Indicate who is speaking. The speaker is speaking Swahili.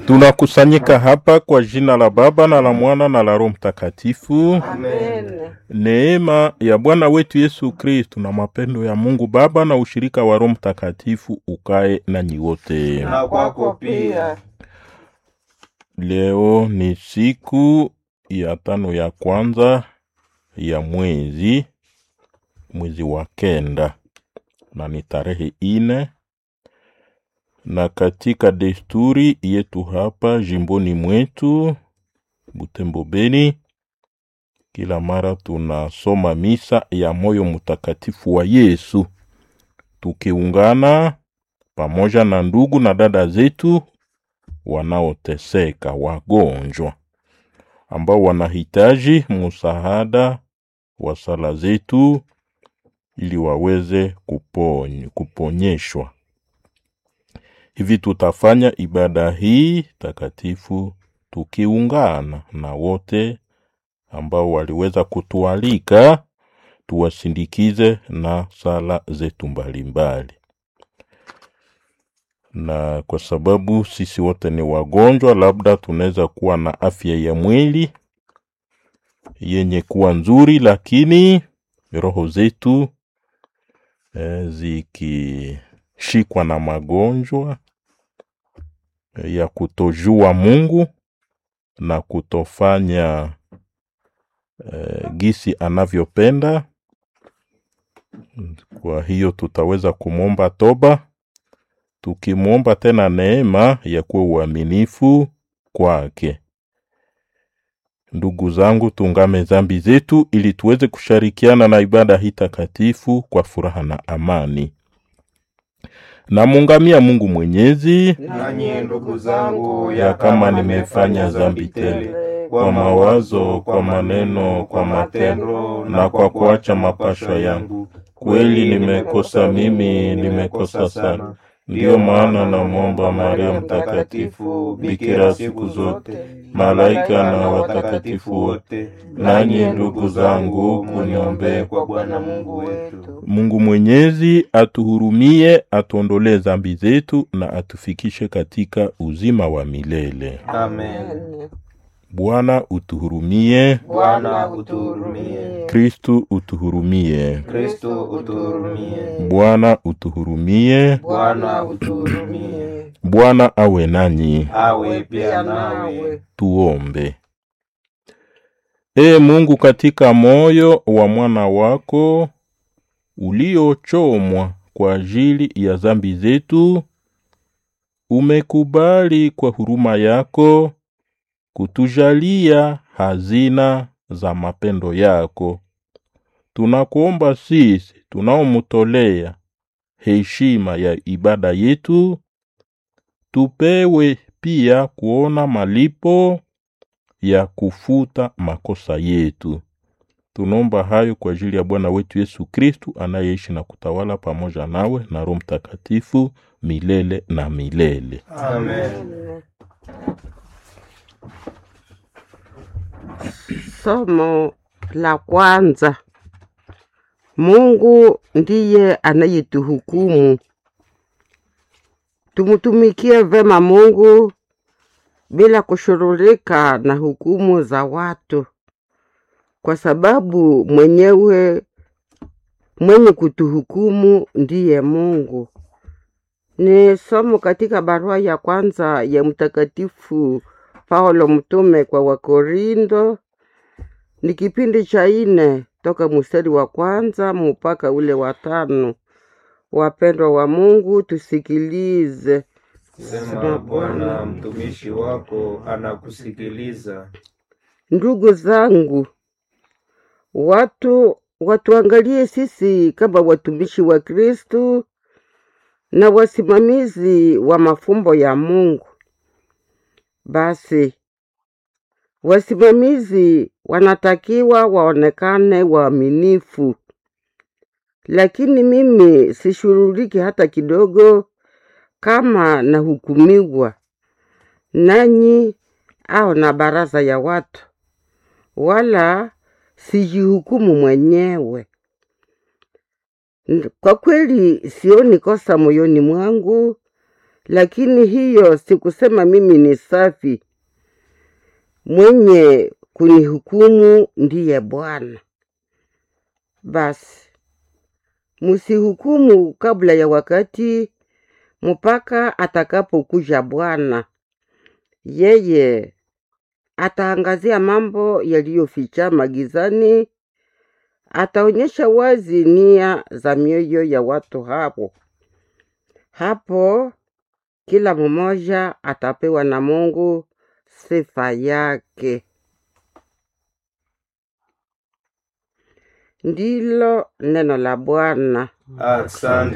Speaker 1: Tunakusanyika hapa kwa jina la Baba na la Mwana na la Roho Mtakatifu.
Speaker 2: Amen.
Speaker 1: Neema ya Bwana wetu Yesu Kristu na mapendo ya Mungu Baba na ushirika wa Roho Mtakatifu ukae nanyi wote.
Speaker 2: Na kwako pia.
Speaker 1: Leo ni siku ya tano ya kwanza ya mwezi mwezi wa kenda na ni tarehe ine, na katika desturi yetu hapa jimboni mwetu Butembo Beni, kila mara tunasoma misa ya moyo mtakatifu wa Yesu tukiungana pamoja na ndugu na dada zetu wanaoteseka, wagonjwa ambao wanahitaji msaada wa sala zetu ili waweze kupony, kuponyeshwa. Hivi tutafanya ibada hii takatifu tukiungana na wote ambao waliweza kutualika tuwasindikize na sala zetu mbalimbali na kwa sababu sisi wote ni wagonjwa, labda tunaweza kuwa na afya ya mwili yenye kuwa nzuri, lakini roho zetu eh, zikishikwa na magonjwa eh, ya kutojua Mungu na kutofanya eh, gisi anavyopenda. Kwa hiyo tutaweza kumwomba toba tukimwomba tena neema ya kuwa uaminifu kwake. Ndugu zangu, tungame zambi zetu ili tuweze kushirikiana na ibada hii takatifu kwa furaha na amani. Namungamia Mungu Mwenyezi
Speaker 2: Nanyi ndugu zangu,
Speaker 1: ya kama nimefanya dhambi tele kwa mawazo, kwa maneno, kwa matendo na kwa kuacha mapashwa yangu, kweli nimekosa mimi, nimekosa sana. Ndiyo maana namwomba Maria Mtakatifu, bikira siku zote, malaika na watakatifu wote, nanyi ndugu zangu, kuniombee
Speaker 2: kwa Bwana Mungu wetu.
Speaker 1: Mungu Mwenyezi atuhurumie, atuondolee dhambi zetu na atufikishe katika uzima wa milele.
Speaker 2: Amen.
Speaker 1: Bwana utuhurumie,
Speaker 2: Bwana utuhurumie.
Speaker 1: Kristu utuhurumie,
Speaker 2: Kristo utuhurumie.
Speaker 1: Bwana utuhurumie.
Speaker 2: Bwana utuhurumie.
Speaker 1: Bwana awe nanyi.
Speaker 2: Awe pia nawe.
Speaker 1: Tuombe. Ee Mungu, katika moyo wa mwana wako uliochomwa kwa ajili ya dhambi zetu, umekubali kwa huruma yako kutujalia hazina za mapendo yako. Tunakuomba sisi tunaomtolea heshima ya ibada yetu, tupewe pia kuona malipo ya kufuta makosa yetu. Tunaomba hayo kwa ajili ya Bwana wetu Yesu Kristu anayeishi na kutawala pamoja nawe na Roho Mtakatifu milele na milele.
Speaker 2: Amen.
Speaker 3: Somo la kwanza. Mungu ndiye anayetuhukumu. Tumtumikie vema Mungu bila kushughulika na hukumu za watu, kwa sababu mwenyewe mwenye kutuhukumu ndiye Mungu. Ni somo katika barua ya kwanza ya Mtakatifu Paulo mtume kwa Wakorindo, ni kipindi cha ine toka mstari wa kwanza mpaka ule wa tano. Wapendwa wa Mungu, tusikilize.
Speaker 2: Sema Bwana, mtumishi wako anakusikiliza.
Speaker 3: Ndugu zangu, watu watuangalie sisi kama watumishi wa Kristu na wasimamizi wa mafumbo ya Mungu. Basi wasimamizi wanatakiwa waonekane waaminifu, lakini mimi sishughuliki hata kidogo kama nahukumiwa nanyi au na baraza ya watu, wala sijihukumu mwenyewe. N- Kwa kweli sioni kosa moyoni mwangu, lakini hiyo sikusema mimi ni safi. Mwenye kunihukumu ndiye Bwana. Basi musihukumu kabla ya wakati, mpaka atakapokuja Bwana. Yeye ataangazia mambo yaliyoficha magizani, ataonyesha wazi nia za mioyo ya watu hapo. Hapo kila mmoja atapewa na Mungu sifa yake. Ndilo neno la Bwana.
Speaker 2: Asante.